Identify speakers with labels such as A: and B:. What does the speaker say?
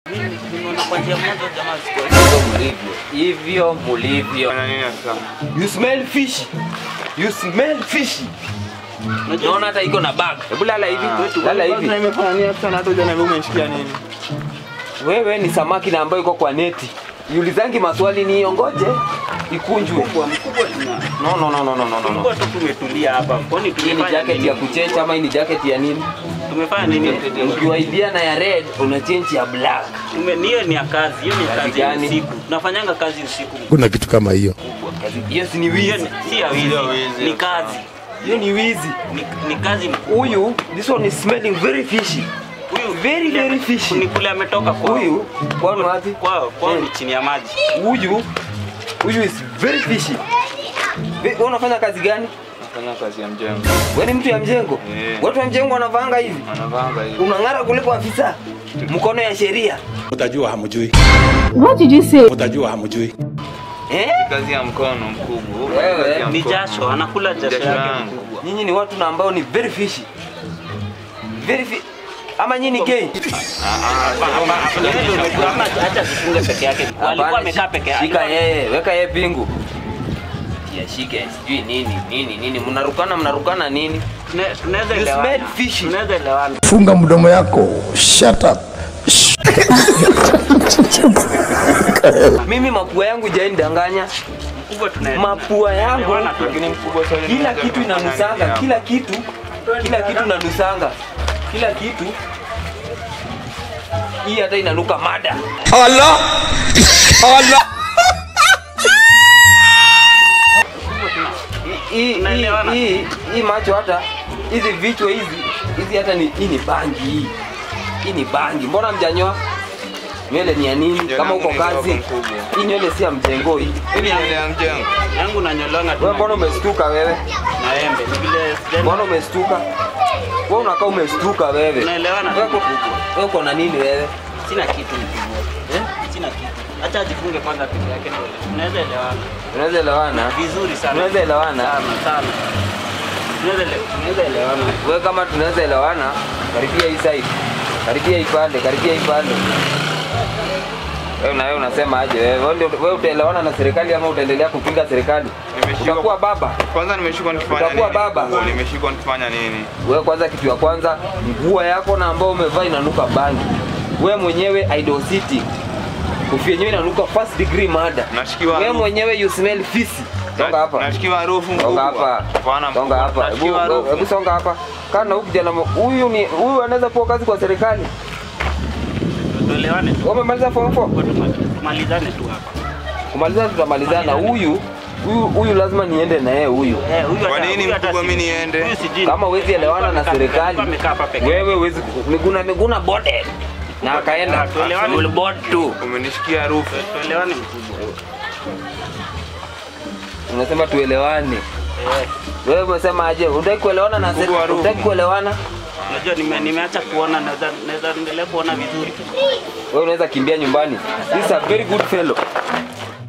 A: Mimi nimeona kwa njia moja jamaa sikuwa hivyo mlivyo. Hivyo mlivyo.
B: Fanya nini sasa?
C: You smell fishy. You smell fishy.
A: Naona hata iko na bag.
C: Hebu lala hivi. Lala hivi.
B: Sasa imefanya nini sasa na hata hujaniambia umeshikia nini?
C: Wewe ni samaki na ambayo iko kwa neti. Yulizangi maswali ni ongoje ikunjwe.
A: Mkubwa mkubwa tuna.
C: No no no no no no. no.
A: Tulikuwa tu tumetulia hapa. Kwani
C: Hii ni
A: tumefanya
C: jacket
A: nini?
C: ya kuchenja ama hii ni jacket ya nini?
A: Tumefanya nini?
C: Ukiwaidia na ya red una change ya black.
A: Tume hiyo ni ya kazi. Hiyo ni ya
C: Kazi
A: kazi ya
C: gani?
A: usiku. Tunafanyanga kazi usiku.
D: kuna kitu kama hiyo
C: Kazi- Yes ni
A: Hiyo
C: wizi.
A: ni- si ya wizi.
B: Sio wizi.
A: Ni kazi.
C: Hiyo ni wizi.
A: Ni, ni kazi
C: Huyu this one is smelling very fishy.
A: huyu
C: Very, very fishy.
A: Ni kule ametoka kwao.
C: Huyu kwani wapi?
A: kwao kwao
C: Eh.
A: ni chini ya maji.
C: Huyu huyu is very fishy. Ve- Wewe unafanya kazi gani?
B: Nafanya kazi ya mjengo.
C: Wewe ni mtu ya mjengo?
B: Eh.
C: Watu wa mjengo wanavanga hivi.
B: Wanavanga hivi.
C: Unang'ara kuliko afisa. Mkono ya sheria.
D: utajua hamjui
E: What did you say?
D: utajua hamjui
C: Eh?
B: Kazi ya mkono mkubwa.
C: Wewe,
B: Kazi ya
A: Ni
B: mkono.
A: jasho, anakula jasho
B: Jasho
A: yake
B: yangu.
A: mkubwa.
C: Nyinyi ni watu na ambao ni very fishy. Very fi ama nyinyi ni gay?
A: Ama acha zifunge peke yake. Walikuwa
C: Hapana,
A: wamekaa peke yake.
C: Shika yeye, weka yeye pingu. Ya shike, sijui nini nini nini, mnarukana mnarukana nini?
A: Tune- Tunaweza
C: You
A: elewana.
C: smell fishy.
A: Tunaweza elewana.
D: funga mdomo yako shut up
C: Mimi mapua yangu jaindanganya.
A: Mkubwa tuna
C: Mapua yangu
A: tunaelewana tu.
B: Lakini mkubwa swali
C: kila
B: moja
C: kitu
B: nimefanya
C: inanusanga,
B: nini
C: kila kitu kila kitu inanusanga, kila kitu hii hata inanuka mada. Hii- hii-
A: Tunaelewana.
C: hii hii macho hata hizi vichwa hizi hizi hata ni hii ni bangi hii. Hii ni bangi. Mbona mjanyoa? Nywele ni ya nini?
B: Nywele
C: Kama
B: yangu
C: uko
B: ni
C: kazi.
B: ndogo mkubwa.
C: Hii nywele si ya mjengo hii.
B: Hii ni nywele ya mjengo.
A: Yangu nanyolonga tu
C: Wewe mbona umestuka wewe?
A: na embe. Ni vile sijani-
C: Mbona umestuka? Wewe unakaa umestuka wewe.
A: Tunaelewana tu
C: Wewe uko-
A: mkubwa.
C: wewe uko na nini wewe?
A: Sina kitu mkubwa.
C: Eh?
A: Sina kitu. Acha ajifunge kwanza peke yake ndio. Tunaweza elewana.
C: Tunaweza elewana?
A: Vizuri sana.
C: Tunaweza elewana?
A: Sana sana. Tunaweza ele- tunaweza elewana.
C: Wewe kama tunaweza elewana, karibia hii side. Karibia hii pande, karibia hii pande. Wewe na wewe unasema aje wewe? Wewe ndio- Wewe utaelewana na serikali ama utaendelea kupinga serikali?
B: Nimeshikwa-
C: Utakuwa baba.
B: Kwanza nimeshikwa nikifanya nini?
C: Utakuwa baba.
B: mkubwa? Nimeshikwa nikifanya nini?
C: Wewe kwanza, kitu ya kwanza, nguo yako na ambao umevaa inanuka bangi. Wewe mwenyewe idol city. Kofia yenyewe inanuka first degree murder.
B: Nashikiwa
C: Wewe
B: harufu.
C: mwenyewe you smell fisi. Songa hapa.
B: Nashikiwa harufu
C: Songa
B: mkubwa.
C: hapa.
B: Hapana
C: Songa
B: mkubwa.
C: hapa. Hebu
B: Nashikiwa
C: hebu
B: harufu.
C: songa hapa. Kana huyu kijana mo- huyu ni huyu anaweza kuwa kazi kwa serikali.
A: Tuelewane tu.
C: Wewe umemaliza form 4?
A: Kwa tuma- Tumalizane tu hapa.
C: Kumaliza tutamalizana. Huyu huyu huyu lazima niende na yeye huyu.
A: Eh, huyu
B: Kwa
A: hata-
B: nini
A: huyu hata
B: mkubwa
A: si-
B: mimi niende?
A: Huyu sijui.
C: Kama huwezi elewana na
A: Alikuwa amekaa-
C: serikali.
A: alikuwa amekaa hapa peke yake.
C: Wewe huwezi Miguna Miguna bode. Na akaenda.
A: Ah, tuelewane.
C: Full board tu.
B: Umenishikia harufu.
A: Tuelewane mkubwa.
C: Unasema tuelewane.
A: Eh,
C: Wewe umesema aje? Unataka kuelewana na
B: Mkubwa wa
C: serikali?
B: roho.
C: Unataka kuelewana?
A: Unajua nime, nimeacha kuona naweza naweza endelea kuona vizuri.
C: Wewe unaweza kimbia nyumbani. This is a very good fellow.